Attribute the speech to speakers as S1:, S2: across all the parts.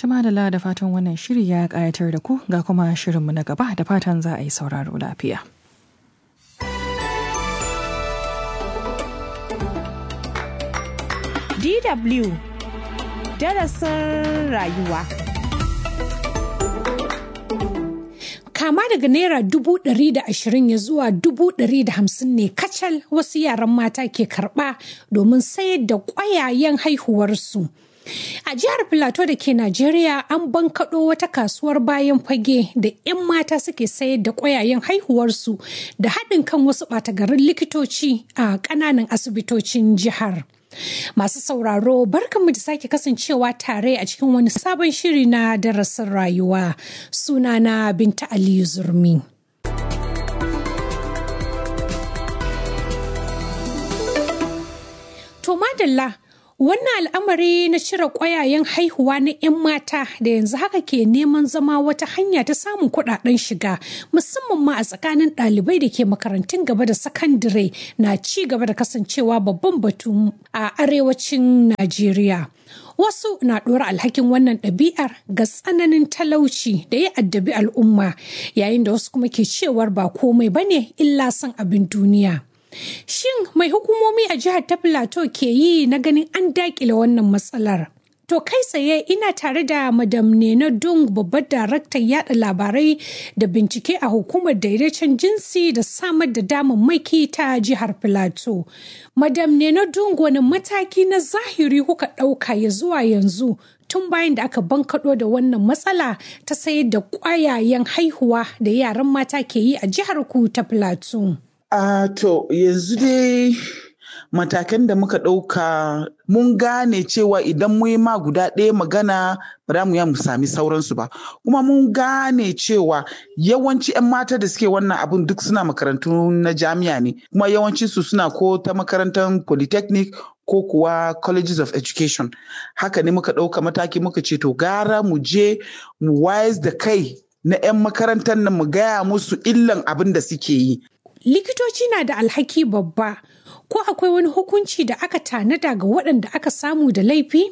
S1: Tuma da da fatan wannan shiri ya ƙayatar da ku ga kuma shirinmu na gaba da fatan za a yi sauraro lafiya.
S2: DW darasin rayuwa. Kama daga Naira dubu ɗari da ashirin ya zuwa dubu ɗari da hamsin ne kacal wasu yaran mata ke karɓa domin sayar da ƙwayayen haihuwarsu. A jihar Filato da ke Najeriya an bankaɗo wata kasuwar bayan fage da 'yan mata suke sayar da ƙwayayen haihuwarsu da haɗin kan wasu ɓatagarin likitoci a ƙananan asibitocin jihar. Masu sauraro barkanmu da sake kasancewa tare a cikin wani sabon shiri na darasin rayuwa sunana Binta Aliyu Zurmi. To madalla Wannan al'amari na cire ƙwayayen haihuwa na 'yan mata da yanzu haka ke neman zama wata hanya ta samun kuɗaɗen shiga musamman ma a tsakanin ɗalibai da ke makarantun gaba da sakandare na ci gaba da kasancewa babban batu a arewacin Najeriya. Wasu na ɗora alhakin wannan ɗabi'ar ga tsananin talauci da ya addabi al'umma yayin da wasu kuma ke cewar ba komai bane illa son abin duniya. Shin mai hukumomi a jihar ta Plateau ke yi na ganin an dakile wannan matsalar? To kai tsaye ina tare da Madam Nena Dung babbar daraktan yada labarai da bincike a hukumar daidaicen jinsi da samar da damammaki ta jihar Plateau. Madam Nena Dung wani mataki na zahiri kuka ɗauka ya zuwa yanzu tun bayan da aka bankaɗo da wannan matsala ta sayar da ƙwayayen haihuwa da yaran mata ke yi a jihar ku ta Plateau.
S3: Uh, to yanzu dai matakan da muka ɗauka mun gane cewa idan mu yi ma guda ɗaya magana ba za mu ya mu sami sauransu ba kuma mun gane cewa yawanci 'yan mata da suke wannan abun duk suna makarantu na jami'a ne kuma yawanci su suna ko ta makarantar polytechnic ko kuwa colleges of education haka ne muka ɗauka mataki muka ce to gara mu je mu wayes da kai na 'yan makarantar nan mu gaya musu illan abin da suke yi
S2: likitoci na da alhaki babba ko akwai wani hukunci da aka tanada ga waɗanda aka samu da laifi?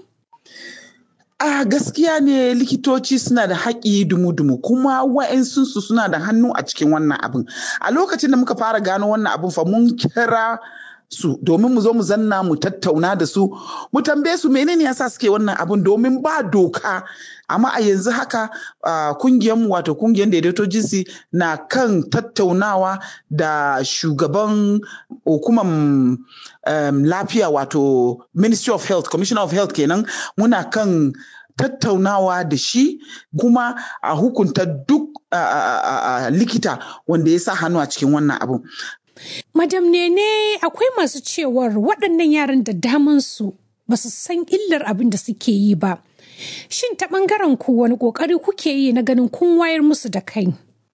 S3: A gaskiya ne likitoci suna da haƙi dumu-dumu kuma wa'insunsu suna da hannu a cikin wannan abin. A lokacin da muka fara gano wannan abin fa mun kira su domin mu zo mu zanna mu tattauna da su mu tambaye su menene yasa suke wannan abin domin ba doka amma a yanzu haka kungiyarmu wato kungiyar daidaito jinsi na kan tattaunawa da shugaban hukumar um, lafiya wato ministry of health commissioner of health kenan muna kan tattaunawa da shi kuma a hukunta duk likita wanda ya sa hannu a cikin wannan abun
S2: Madam Nene akwai masu cewar waɗannan yaran da damansu ba su san illar abin da suke yi ba. Shin ta ɓangaren ku wani ƙoƙari kuke yi na ganin kun wayar musu da kai?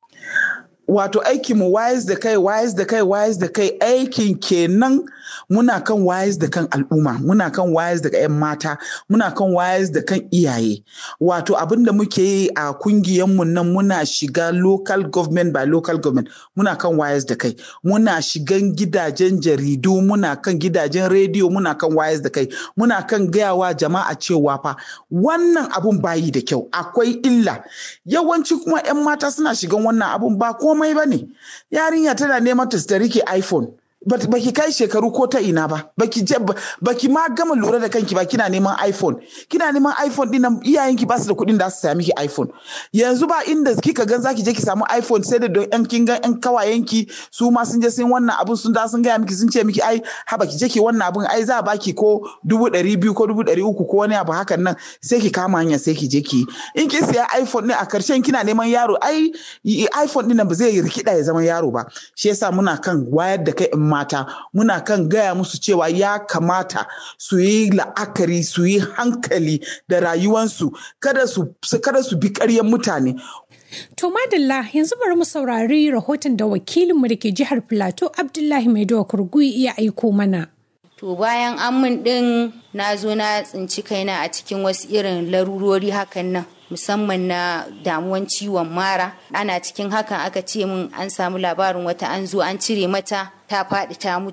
S3: Wato aikin mu wayes da kai wayes da kai wayes da kai aikin kenan muna kan wayes da kan al'umma muna kan wayes da 'yan mata muna kan wayes da kan iyaye wato abin da muke yi a mu nan muna shiga local government by local government muna kan wayes da kai muna shigan gidajen jaridu muna kan gidajen rediyo muna kan wayes da kai muna kan gayawa jama'a cewa fa wannan abun bayi da kyau akwai illa yawanci kuma 'yan mata suna shigan wannan abun ba komai ba ne yarinya tana neman ta rike iphone baki kai shekaru ko ta ina ba baki baki ma gama lura da kanki ba kina neman iphone kina neman iphone din nan iyayenki ba su da kuɗin da su saya miki iphone yanzu ba inda kika gan zaki je ki samu iphone sai da don yan kin gan yan kawayenki su ma sun je sun wannan abun sun da sun gaya miki sun ce miki ai haba ki je ki wannan abun ai za a baki ko dubu ɗari biyu ko dubu ɗari uku ko wani abu hakan nan sai ki kama hanya sai ki je ki in kin siya iphone ne a karshen kina neman yaro ai iphone din nan ba zai rikida ya zama yaro ba shi yasa muna kan wayar da kai in mata muna kan gaya musu cewa ya kamata su yi la'akari su yi hankali da rayuwansu kada su kada su bi ƙaryan mutane
S2: To madalla yanzu bari mu saurari rahoton da wakilinmu da ke jihar Plateau Abdullahi Maidowa Kurgui iya aiko mana.
S4: To bayan an min ɗin na zo na tsinci kaina a cikin wasu irin larurori hakan nan. musamman na damuwan ciwon mara ana cikin hakan aka ce min an samu labarin wata an zo an cire mata ta faɗi ta mutu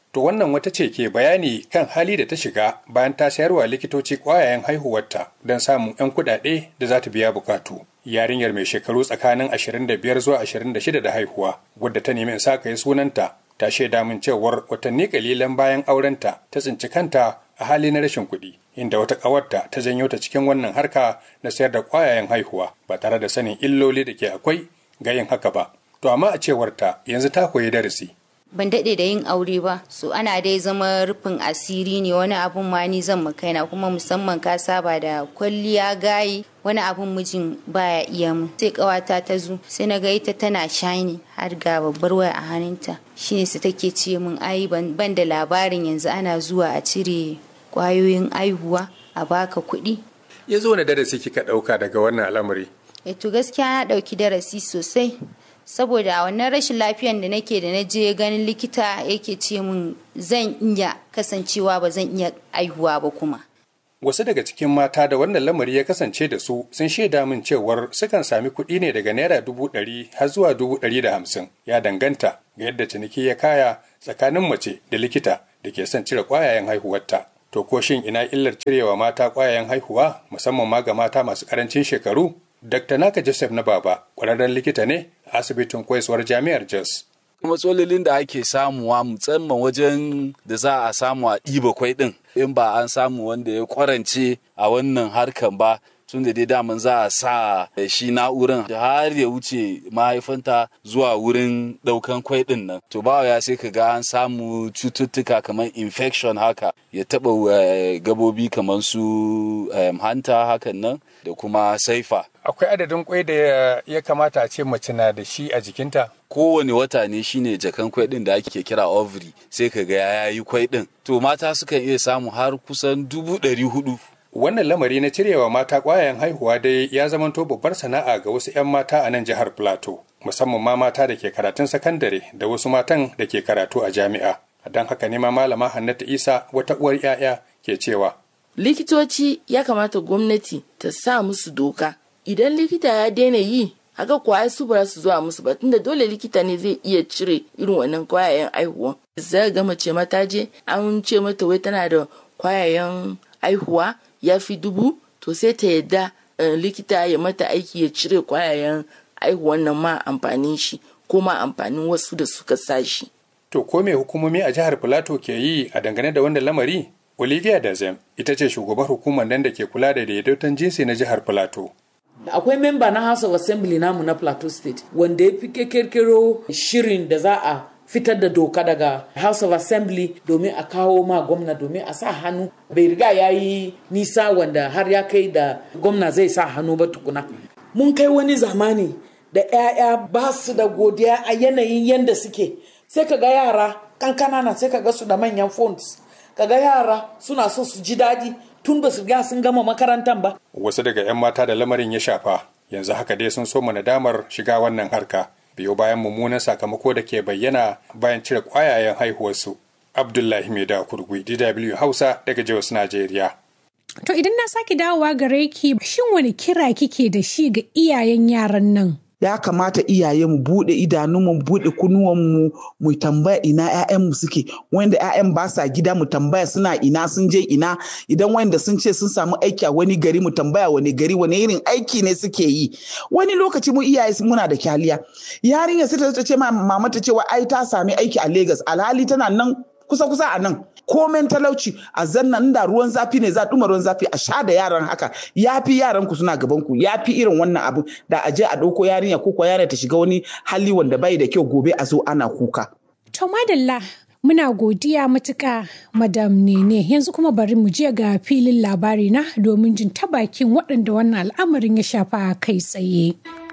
S5: To wannan wata ce ke bayani kan hali da ta shiga bayan ta sayarwa likitoci ƙwayayen haihuwarta don samun 'yan kuɗaɗe da za ta biya bukatu. Yarinyar mai shekaru tsakanin 25 zuwa 26 da haihuwa, wadda ta nemi in sa yi sunanta, ta shaida min cewar watanni kalilan bayan aurenta ta tsinci kanta a hali na rashin kuɗi, inda wata ƙawarta ta janyo ta cikin wannan harka na sayar da ƙwayayen haihuwa ba tare da sanin illoli da ke akwai ga yin haka ba. To amma a cewarta yanzu ta koyi darasi.
S4: ban daɗe da yin aure ba so ana dai zama rufin asiri ne wani abun ma ni zan kaina kuma musamman ka saba da kwalliya gayi wani abun mijin baya iya mu sai kawata ta zo sai na ga ita tana shani har ga babbar waya a hannunta shine su take ce min ai ban da labarin yanzu ana zuwa a cire kwayoyin aihuwa a baka kuɗi
S5: Ya zo na darasi kika ɗauka daga wannan al'amari.
S4: e to gaskiya na ɗauki darasi sosai saboda a wannan rashin lafiyan da nake da na je ganin likita yake ce min zan iya kasancewa ba zan iya aihuwa ba kuma
S5: Wasu daga cikin mata da wannan lamari ya kasance da su sun shaida min cewar sukan sami kuɗi ne daga naira dubu ɗari har zuwa dubu ɗari da hamsin ya danganta ga yadda ciniki ya kaya tsakanin mace da likita da ke son cire ƙwayayen haihuwarta. To ko shin ina illar cirewa mata ƙwayayen haihuwa musamman ma ga mata masu ƙarancin shekaru? Dr. Naka Joseph na Baba ƙwararren likita ne a asibitin koyaswar jami'ar Jos.
S6: matsalolin da ake samuwa musamman wajen da za a samu a ɗiba kwai ɗin in ba an samu wanda ya kwarance a wannan harkan ba tun da dai daman za a sa shi na'uran har ya wuce mahaifanta zuwa wurin ɗaukan kwai ɗin nan to ba ya sai ka ga an samu cututtuka kamar infection haka ya taɓa gabobi kamar su hanta hakan nan da kuma saifa
S5: Akwai adadin kwai da ya kamata a ce mace na da shi a jikinta?
S6: kowane wata ne shine jakan kwai din da ake kira ovary sai ka ga ya yi kwai din to mata sukan iya samu har kusan dubu ɗari hudu
S5: Wannan lamari na cirewa mata ƙwayayen haihuwa dai ya zamanto babbar sana'a ga wasu 'yan mata a nan jihar Plateau, musamman ma mata da ke karatun sakandare da wasu matan da ke karatu a jami'a. Don haka ne ma malama Hannatu Isa wata uwar 'ya'ya ke cewa.
S7: likitoci ya kamata gwamnati ta sa musu doka idan likita ya daina yi haka kwaya su ba su zuwa musu ba tunda dole likita ne zai iya cire irin wannan kwayayen aihuwa zai ga mace mata je an ce mata wai tana da kwayayen aihuwa ya fi dubu to sai ta yadda likita ya mata aiki ya cire kwayayen aihuwan nan ma amfanin shi ko ma amfanin wasu da suka sa shi
S5: To ko me hukumomi a jihar Plateau ke yi a dangane da wannan lamari? Olivia Dazem ita ce shugabar hukumar nan da ke kula da daidaiton jinsi na jihar Plateau.
S8: akwai memba na house of assembly namu na plateau state wanda ya fi kirkiro shirin da za a fitar da doka daga house of assembly domin a kawo ma gwamna domin a sa hannu bai riga ya yi nisa wanda har ya kai da gwamna zai sa hannu ba tukuna mun kai wani zamani da 'ya'ya ba su da godiya a yanayin yadda suke sai ka ga yara kankana na sai ka ga su da manyan phones ka ga yara suna so su ji daɗi tun ba su riga sun gama makarantar ba
S5: Wasu daga 'yan mata da lamarin ya shafa yanzu haka dai sun soma nadamar shiga wannan harka biyo bayan mummunan sakamako da ke bayyana bayan cire ƙwayayen haihuwarsu. Abdullahi Maida Kurgui, DW Hausa daga Jos, Najeriya.
S2: To idan na sake dawowa gare ki shin wani kira kike da shi ga iyayen yaran nan?
S3: ya kamata iyaye mu bude idanunmu mu bude kunnuwanmu mu tambaya ina ƴaƴanmu suke wanda ƴaƴan ba sa gida mu tambaya suna ina sun je ina idan wanda sun ce sun samu aiki a wani gari mu tambaya wani gari wani irin aiki ne suke yi wani lokaci mu iyaye muna da kyaliya yarinya sai ta ce ma mama ta cewa ai ta sami aiki a Lagos alhali tana nan kusa kusa a nan komen talauci a zannan da ruwan zafi ne za duma ruwan zafi a sha da yaran haka ya fi yaran ku suna gaban ku ya fi irin wannan abu da a je a ɗauko yarinya ko ko yarinya ta shiga wani hali wanda bai da kyau gobe a zo ana kuka.
S2: To madalla muna godiya matuƙa madam nene yanzu kuma bari mu je ga filin labari na domin jin ta bakin waɗanda wannan al'amarin ya shafa kai tsaye.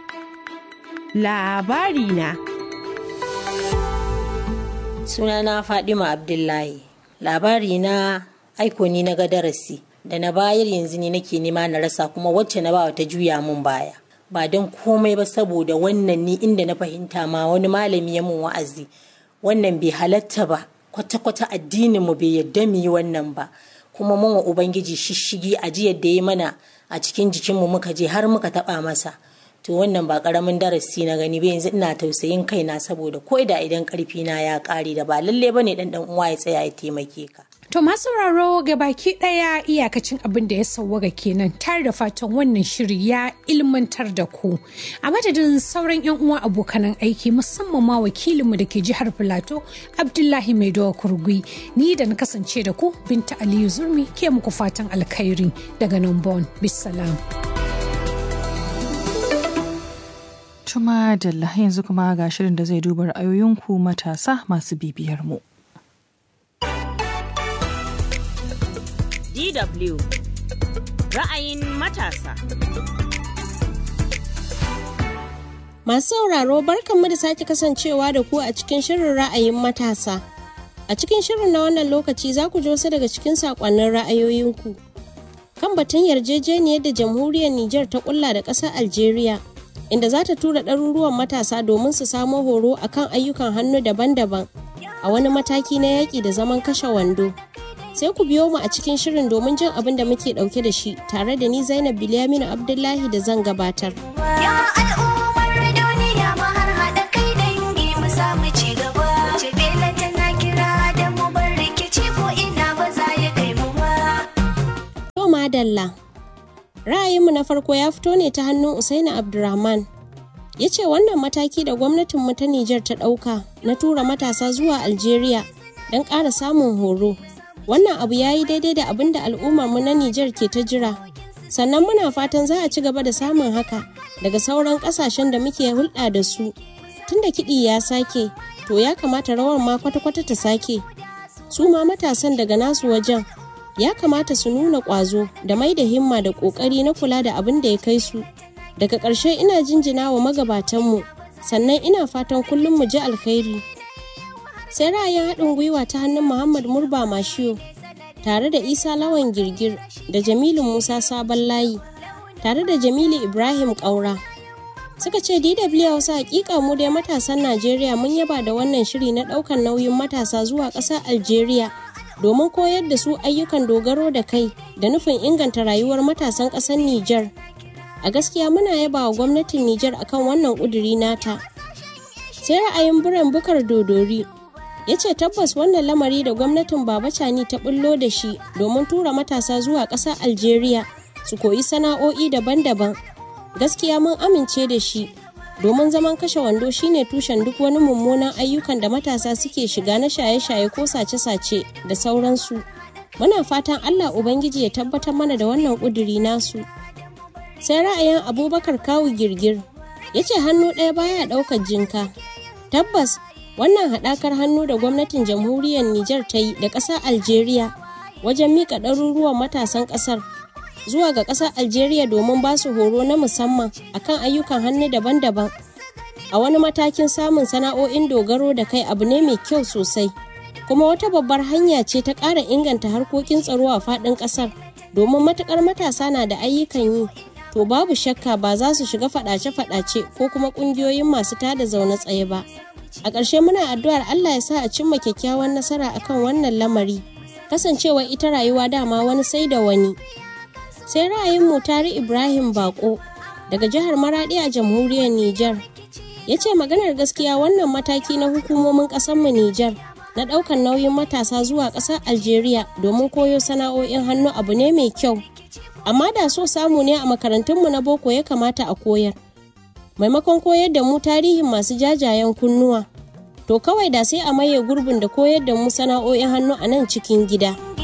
S9: Labari na.
S10: Sunana Fadima Abdullahi. labari na aiko ni na ga darasi da na bayar yanzu ne nake nema na rasa kuma wacce na bawa ta juya mun baya ba don komai ba saboda wannan ni inda na fahimta ma wani malami ya mun wa'azi wannan bai halatta ba kwata-kwata addinin mu bai yadda mu yi wannan ba kuma mun wa ubangiji shishigi a jiyar da ya mana a cikin jikinmu muka je har muka taba masa to wannan ba karamin darasi na gani ba yanzu ina tausayin kaina saboda ko da idan karfi na ya kare da ba lalle bane dan dan uwa ya tsaya ya taimake ka
S2: To masu sauraro ga baki ɗaya iyakacin abin da ya sauwaga kenan tare da fatan wannan shiri ya ilmantar da ku. A madadin sauran 'yan uwa abokanan aiki musamman ma wakilinmu da ke jihar Filato Abdullahi Maidowa Kurgui ni da na kasance da ku Binta Aliyu Zurmi ke muku fatan alkhairi daga nan Bon. Bisalam.
S1: Tuma da yanzu kuma ga shirin da zai duba ra'ayoyinku matasa masu bibiyar mu.
S9: DW ra'ayin matasa.
S11: Masu sauraro barkanmu da sake kasancewa da ku a cikin shirin ra'ayin matasa. A cikin shirin na wannan lokaci za ku ji wasu daga cikin saƙonnin ra'ayoyinku. Kan batun yarjejeniyar da jamhuriyar Nijar ta ƙulla da ƙasar Algeria, inda za ta tura ɗaruruwan matasa domin su samo horo akan ayyukan hannu daban-daban a wani mataki na yaƙi da zaman kashe wando. sai ku biyo mu a cikin shirin domin jin abin da muke dauke da shi tare da ni Zainab Bilyaminu Abdullahi da zan gabatar.
S12: Ya al'ummar duniya mu har haɗa kai dangi mu samu ci gaba. Jibila tana kira da mu bar rikici ko ina ba za ya kai mu ba.
S11: To madalla. Ra'ayinmu na farko ya fito ne ta hannun Usaini Abdurrahman. Ya ce wannan mataki da gwamnatinmu ta Nijar ta ɗauka na tura matasa zuwa Algeria don ƙara samun horo wannan abu ya yi daidai da abin da al'ummarmu na Nijar ke ta jira. Sannan muna fatan za a ci gaba da samun haka daga sauran ƙasashen da muke hulɗa da su. Tunda kiɗi ya sake, to ya kamata rawar ma kwata-kwata ta sake. Su ma matasan daga nasu wajen ya kamata su nuna ƙwazo da mai da himma da ƙoƙari na kula da abin da ya kai su. Daga ƙarshe ina jinjina wa magabatanmu, sannan ina fatan kullum mu ji alkhairi. sai ra'ayin haɗin gwiwa ta hannun Muhammad Murba Mashiyo tare da Isa Lawan Girgir da Jamilu Musa Sabon Layi tare da Jamilu Ibrahim Ƙaura. Suka ce DW Hausa hakika mu dai matasan Najeriya mun yaba da wannan shiri na ɗaukar nauyin matasa zuwa ƙasar Algeria domin koyar da su ayyukan dogaro da kai da nufin inganta rayuwar matasan ƙasar Nijar. A gaskiya muna yaba wa gwamnatin Nijar akan wannan ƙuduri nata. Sai ra'ayin Biran Bukar Dodori ya ce tabbas wannan lamari da gwamnatin baba cani ta bullo da shi domin tura matasa zuwa ƙasar algeria su koyi sana'o'i daban-daban gaskiya mun amince da shi domin zaman kashe wando shine tushen duk wani mummunan ayyukan da matasa suke shiga na shaye-shaye ko sace-sace da sauransu muna fatan allah ubangiji ya tabbatar mana da wannan ƙuduri nasu sai ra'ayin abubakar kawu girgir ya ce hannu ɗaya baya ɗaukar jinka tabbas wannan haɗakar hannu da gwamnatin jamhuriyar Nijar ta yi da ƙasar Algeria wajen mika ɗaruruwan matasan ƙasar zuwa ga ƙasar Algeria domin ba su horo na musamman akan ayyukan hannu daban-daban. A wani matakin samun sana'o'in dogaro da kai abu ne mai kyau sosai, kuma wata babbar hanya ce ta ƙara inganta harkokin tsaro a faɗin ƙasar domin matuƙar matasa na da ayyukan yi. To babu shakka ba za su shiga faɗace-faɗace ko kuma ƙungiyoyin masu tada zaune tsaye ba. A ƙarshe muna addu'ar Allah ya sa a cimma kyakkyawan nasara akan wannan lamari. Kasancewa ita rayuwa dama wani sai da wani. Sai ra'ayin Mutari Ibrahim Bako daga jihar Maradi a jamhuriyar Nijar. Ya ce maganar gaskiya wannan mataki na hukumomin ƙasarmu Nijar na ɗaukar nauyin matasa zuwa ƙasar Algeria domin koyo sana'o'in hannu abu ne mai kyau. Amma da so samu ne a makarantunmu na boko ya kamata a koyar. maimakon koyar da mu tarihin masu jajayen kunnuwa to kawai da sai a maye gurbin da koyar da mu sana'o'in hannu a nan cikin gida.